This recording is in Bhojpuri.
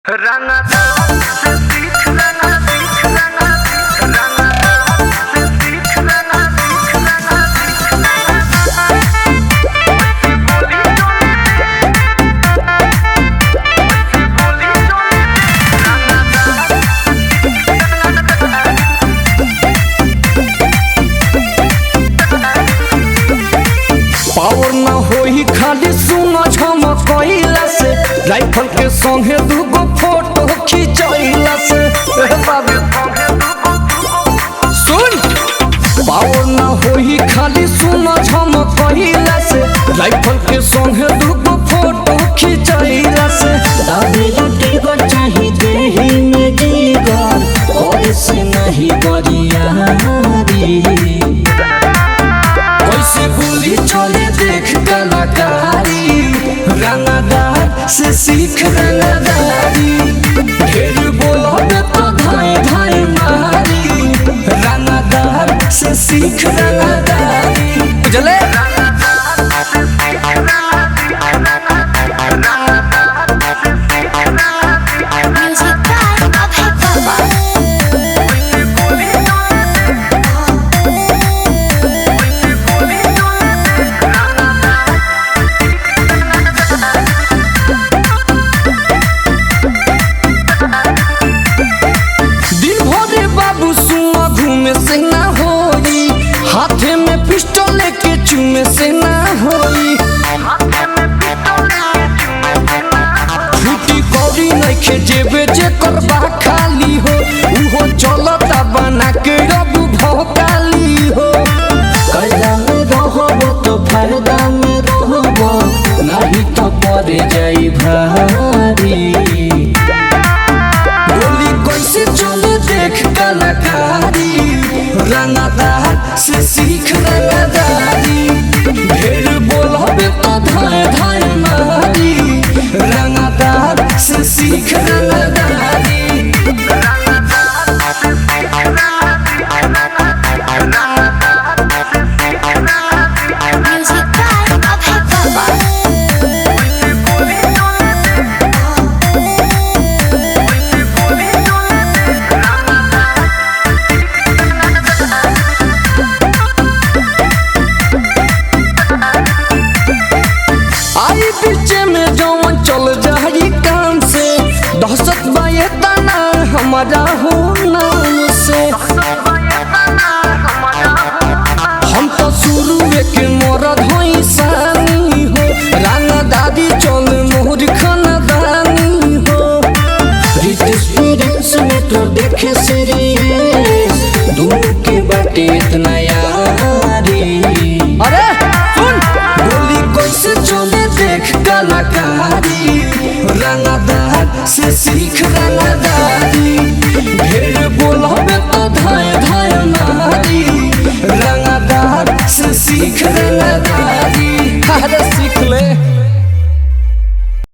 रंगदार से सीख रंगा सीख रंगा सीख रंगदार से सीख रंगा सीख रंगा सीख बोली चोले बोली चोले रंगदार पावर ना होई खाली सुनो झमकइला से राइफल के संगे दूगो फोटो खिंचइला से ए बाबू सुन पावर ना होई खाली सुनो झमकइला से राइफल के संगे दूगो फोटो खिंचइला से दादी लुटी गर चाही देही में जीगर और से नहीं गरियारी कैसे गोली चले देख कलाकारी रंगदार से सीख रंगदारी ढेर बोलोगे तो धाए धाए मारी रंगदार से सीख रंगदारी बुझले Music by Abhay Baba. दिन भरे बाबू सुआ घूमे से ना होई हाथे में पिस्टल लेके चूमे से ना होई छुट्टी कौड़ी नइखे जेबे जे करबा खाली हो उहो चलता बना के अब भौकाली हो कैला में रहबो तो फायदा में रहबो नहीं तो पड़ जाई भारी गोली कैसे चले देख कलाकारी रंगदार से सीख रंगदारी ढेर बोलबे तो धाए धाए मारी रंगदार से सीख रंगदारी Music by Abhay Baba. आई पीछे में जवन चल जाई काम से दहशत बाये तना हमारा हो नाम से हम तो शुरू के मरद हई सानी हो राना दादी चल मोहर खानदानी हो रितेश फिरेंस में तो देखे सीरीज दोनों के बाटे इतना यारी अरे सुन गोली कैसे चले देख कलाकारी रंगदार से सीख रंगदारी ढेर बोलबे तो धाय